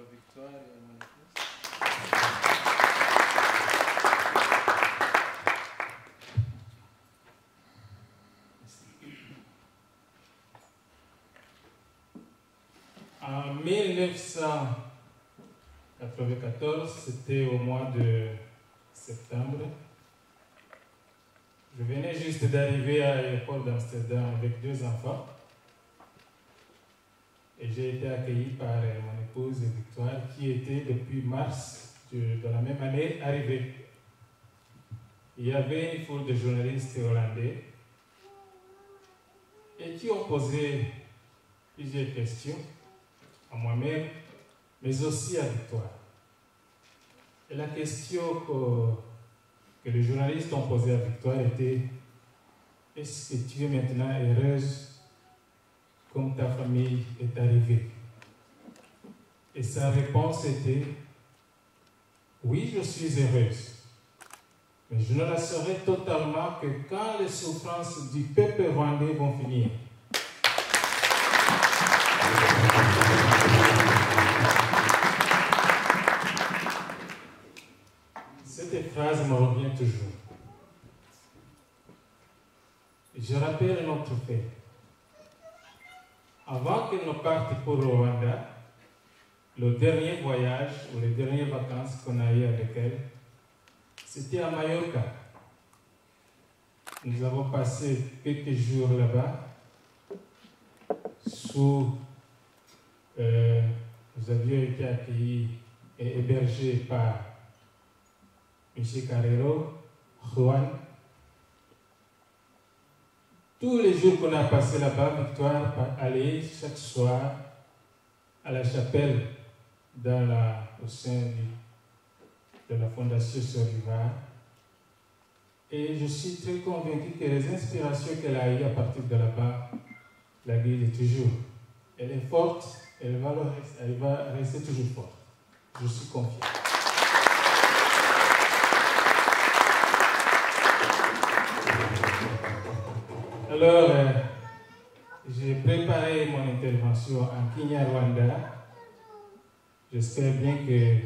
Victoria, En 1994, c'était au mois de septembre, je venais juste d'arriver à l'aéroport d'Amsterdam avec deux enfants. Et j'ai été accueilli par euh, mon épouse Victoire, qui était depuis mars de, de la même année arrivée. Il y avait une foule de journalistes hollandais et qui ont posé plusieurs questions à moi-même, mais aussi à Victoire. Et la question que, que les journalistes ont posée à Victoire était Est-ce que tu es maintenant heureuse comme ta famille est arrivée Et sa réponse était Oui, je suis heureuse. Mais je ne la serai totalement que quand les souffrances du peuple rwandais vont finir. Cette phrase me revient toujours. Je rappelle un autre fait. Avant que nous partions pour le Rwanda, le dernier voyage ou les dernières vacances qu'on a eues avec elle, c'était à Mallorca. Nous avons passé quelques jours là-bas sous. euh, nous avions été accueillis et hébergés par M. Carrero, Juan. Tous les jours qu'on a passé là-bas, Victoire allait chaque soir à la chapelle dans la, au sein du- de la Fondation Soriva. Et je suis très convaincu que les inspirations qu'elle a eues à partir de là-bas la guide toujours. Elle est forte, elle va, le rest- elle va rester toujours forte. Je suis confiant. Alors, euh, j'ai préparé mon intervention en Kinyarwanda. J'espère bien que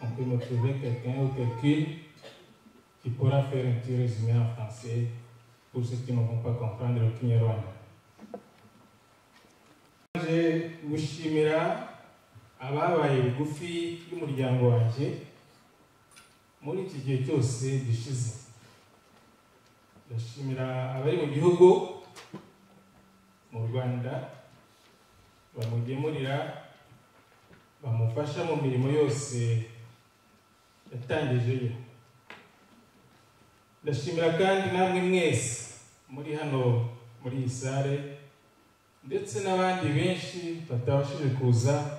on peut me trouver quelqu'un ou quelqu'une qui pourra faire un petit résumé en français pour ceux qui ne vont pas comprendre le Kinyarwanda. Je gushimira ababaye bugufi y'umuryango wanjye muri iki gihe cyose gishize ndashimira abari mu gihugu mu rwanda bamugemurira bamufasha mu mirimo yose yatangijeyo ndashimira kandi namwe mwese muri hano muri iyi sare ndetse n'abandi benshi batabashije kuza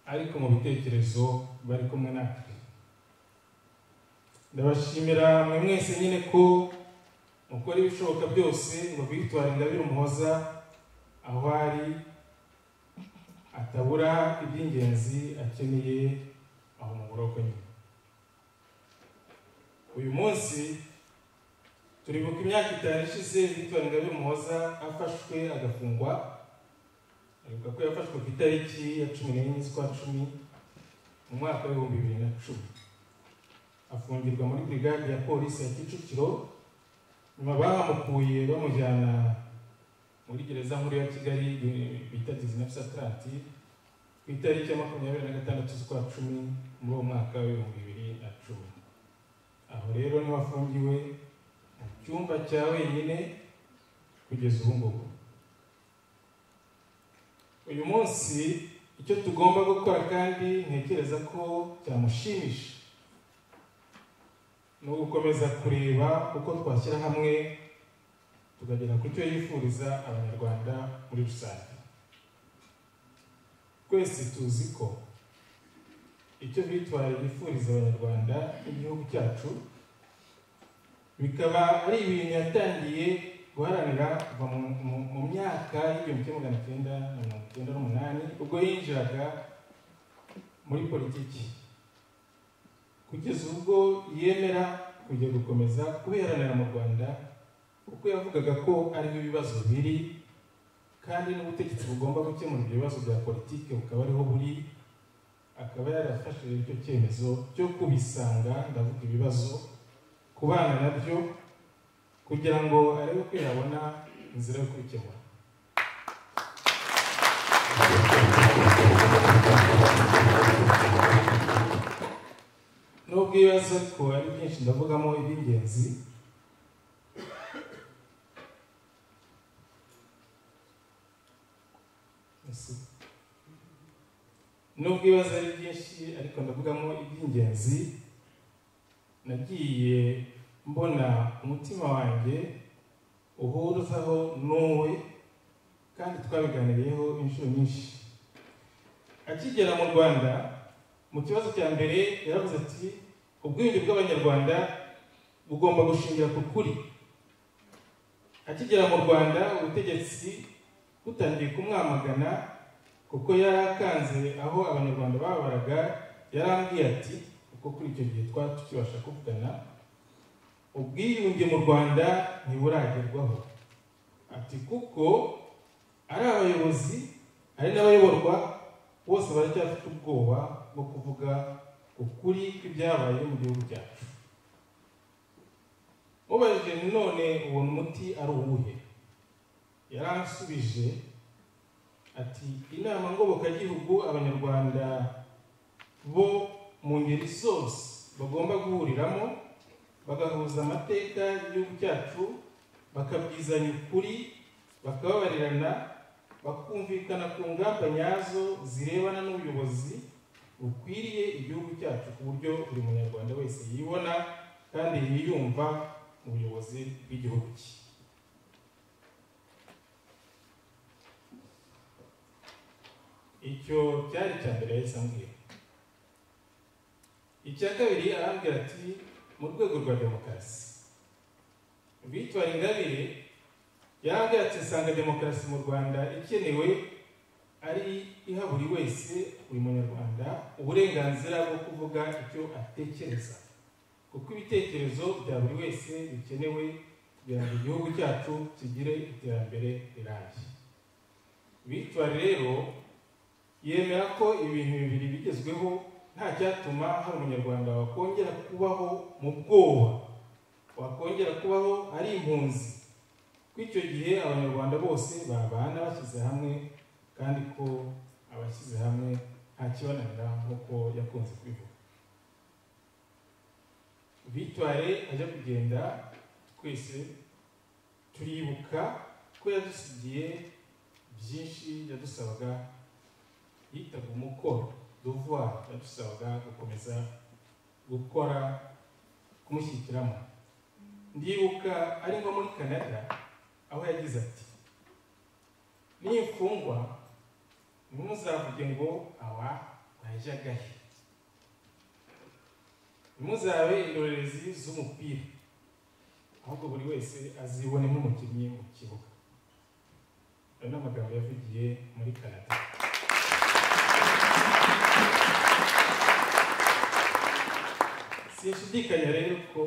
ariko mu bitekerezo bari kumwe natwe ndabashimira mwe mwese nyine ko mukora ibishoboka byose ngo bitware ingabire umuhoza aho ari atabura iby'ingenzi akeneye aho mu buroko nyine uyu munsi turibuka imyaka itanu ishize bitwara ingabire umuhoza afashwe agafungwa aribuka ko yafashwe ku itariki ya cumi n'enye z'ukwa cumi mu mwaka w'ibihumbi bibiri na cumi afungirwa muri brigade ya polisi ya kicukiro nyuma bamukuye bamujyana muri gereza nkuru ya kigali eh, bita dizinefu sataranti ku itariki ya makumyabiri na gatandatu z'ukwa cumi muri uwo mwaka w'ibihumbi bibiri na cumi aho rero niho afungiwe mu cyumba cya wenyine kugeza ubu ngubu uyu munsi icyo tugomba gukora kandi ntekereza ko cyamushimisha ni ugukomeza kureba uko twashyira hamwe tukagera ku cyo yifuriza abanyarwanda muri rusange twese tuzi ko icyo bitwaye yifuriza abanyarwanda n'igihugu cyacu bikaba ari ibintu yatangiye guharanira kuva mu, mu, mu myaka y'igihumbi kimwe magana cyenda na mirongo icyenda n'umunani ubwo yinjiraga muri politiki kugeza ubwo yemera kujya gukomeza kubiharanira mu rwanda kuko yavugaga ko ariho ibibazo biri kandi n'ubutegetsi bugomba gukemura ibyo bibazo bya politiki bukaba ariho buri akaba yarafashe icyo cyemezo cyo kubisanga ndavuga ibibazo ku bana nabyo kugira ngo arebe ko yabona inzira yo kubikemura nubwo ibibazo ko ari byinshi ndavugamo iby'ingenzi nubwo ibibazo ari byinshi ariko ndavugamo iby'ingenzi nagiye mbona umutima wanjye uhurizaho n'uwe kandi twabiganiriyeho inshuro nyinshi akigera mu rwanda mu kibazo cya mbere yaravuze ati ubwenge bw'abanyarwanda bugomba gushingira ku kuri akigera mu rwanda ubutegetsi butangiye kumwamagana kuko yarakanze aho abanyarwanda babaraga yarambwiye ati kuko kuri icyo gihe twari tukibasha kuvugana ubwiyunge mu rwanda ntiburagerwaho ati kuko ari abayobozi ari n'abayoborwa bose baracyafite ubwoba bwo kuvuga ukuri kw'ibyabaye mu gihugu cyacu mubajije none uwo muti ari uwuhe yaransubije ati inama ngobokagihugu abanyarwanda bo mu ngeri zose bagomba guhuriramo bagahuza amateka y'igihugu cyacu bakabwizanya ukuri bakababarirana bakumvikana ku ngamba nyazo zirebana n'ubuyobozi bukwiriye igihugu cyacu ku buryo buri munyarwanda wese yibona kandi yiyumva mu buyobozi bw'igihugu cye icyo cyari icya mbere yahise ambwira icya kabiri arambwira ati mu rwego rwa demokarasi bitwara ingabire yarambwira ati usanga demokarasi mu rwanda ikenewe ari iha buri wese buri munyarwanda uburenganzira bwo kuvuga icyo atekereza kuko ibitekerezo bya buri wese bikenewe kugira ngo igihugu cyacu kigire iterambere rirambye bitwara rero yemera ko ibintu bibiri bigezweho nta cyatuma hari umunyarwanda wakongera kubaho mu bwoba wakongera kubaho ari impunzi ko icyo gihe abanyarwanda bose babana bashyize hamwe kandi ko abashyize hamwe nta kibananira nk'uko yakunze kwivuga bitware ajya kugenda twese turibuka ko yadusigiye byinshi yadusabaga yitaga umukoro duvuga yadusabaga gukomeza gukora kumushyigikiramo ndibuka ari nko muri canada aho yagize ati n'imfungwa ntimuzavuge ngo aba bajyaga he ntimuzabe indorerezi z'umupira ahubwo buri wese azibone nk'umukinnyi mu kibuga ayo ni amagambo yavugiye muri canada sinshidikanya rero ko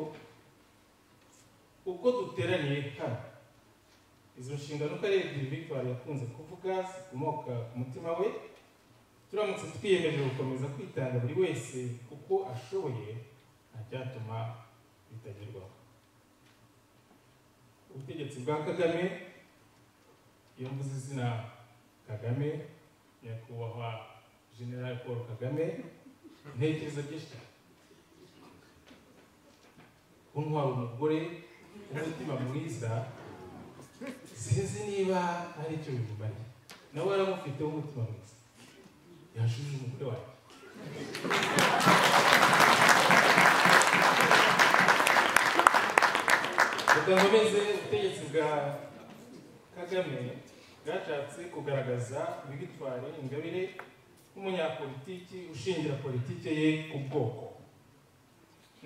uko duteraniye hano izo nshingano uko ari ebyiri victoire yakunze kuvuga zikomoka ku mutima we turamutse twiyemeje gukomeza kwitanga buri wese uko ashoboye nta cyatuma bitagerwaho ubutegetsi bwa kagame iyo mvuze izina kagame nyakubahwa general paul kagame intekerezo byinshi cyane kuntwara umugore umutima mwiza sinzi niba ari icyo bimubariye nawe yaramufiteho umutima mwiza yashuje umugore wanjye budakomeze ubutegetsi bwa kagame bwashatse kugaragaza ibigitware ingabire nk'umunyapolitiki ushingira politike ye ku bwoko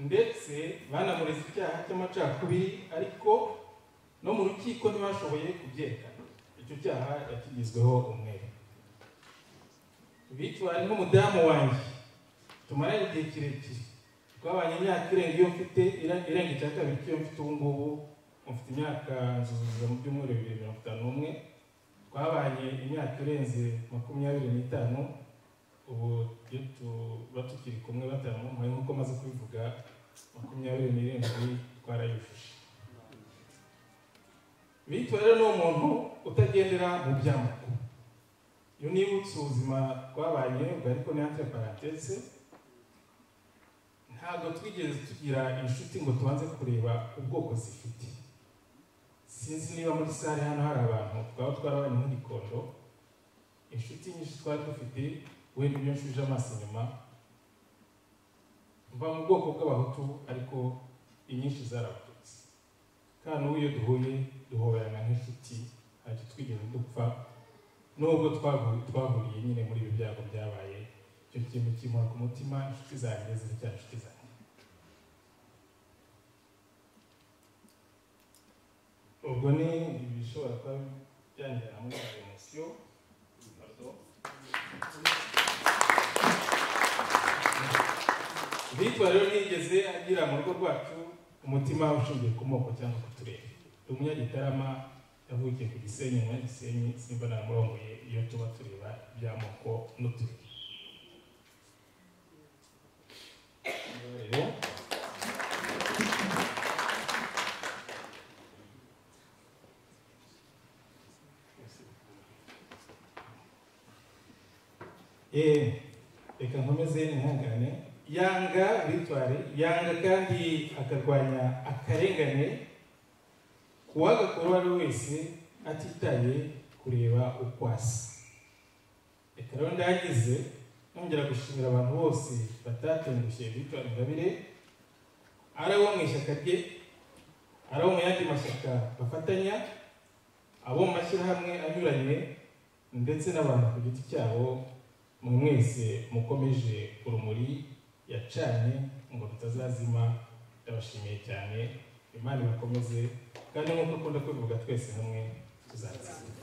ndetse banamureze icyaha cy'amacakubiri ariko no mu rukiko ntibashoboye kubyerekana icyo cyaha yakigizweho umwere bitwara nk'umudamu wanjye tumaranye igihe kirekire twabanye imyaka irenga iyo mfite irenga icya kabiri cy'iyo mfite ubu ngubu mufite imyaka nzuzuza mu byumweru bibiri mirongo itanu n'umwe twabaye imyaka irenze makumyabiri n'itanu ubu iyo tuba tukiri kumwe batanu muhaye nk'uko maze kubivuga makumyabiri n'irindwi twarayujuje bityo rero ni umuntu utagendera mu by'amakuru iyo nibutse ubuzima twabanye ubwo ariko ni entre parenthese ntabwo twigeze tugira inshuti ngo tubanze kureba ubwoko zifite sinzi niba muri sare hano hari abantu twaba twarabanye nk'igikondo inshuti nyinshi twari dufite wenda iyo nshuje amaso inyuma mva mu bwoko bw'abahutu ariko inyinshi zarabatutse kandi ubu iyo duhuye duhorana nk'inshuti ntacyo twigeze dupfa nubwo twahuriye nyine muri ibi byago byabaye icyo kintu kimura ku mutima inshuti zanjye ziracyari inshuti zanjye ubwo ni ibishobora kuba byangirana muri emosiyo bitwa rero nigeze agira mu rugo rwacu umutima ushingiye ku moko cyangwa ku turere ni umunyagitarama yavukiye ku gisenyi umunyagisenyi simba namurongoye iyo tuba tureba iby'amoko n'uturere reka nkomeze intangane yanga bitware yanga kandi akarwanya akarengane ku wagakora uwo ari we wese atitaye kureba uko asa reka rero ndagize nongera gushimira abantu bose batatengushye bitwara ingabire ari abo mu ishyaka rye ari abo mu yandi mashyaka bafatanya abo mu mashyirahamwe anyuranye ndetse n'abantu ku giti cyabo mu mwese mukomeje urumuri yacanye ngo rutazazima ndabashimiye cyane imana ibakomeze kandi nk'uko akunda kubivuga twese hamwe tuzatsinda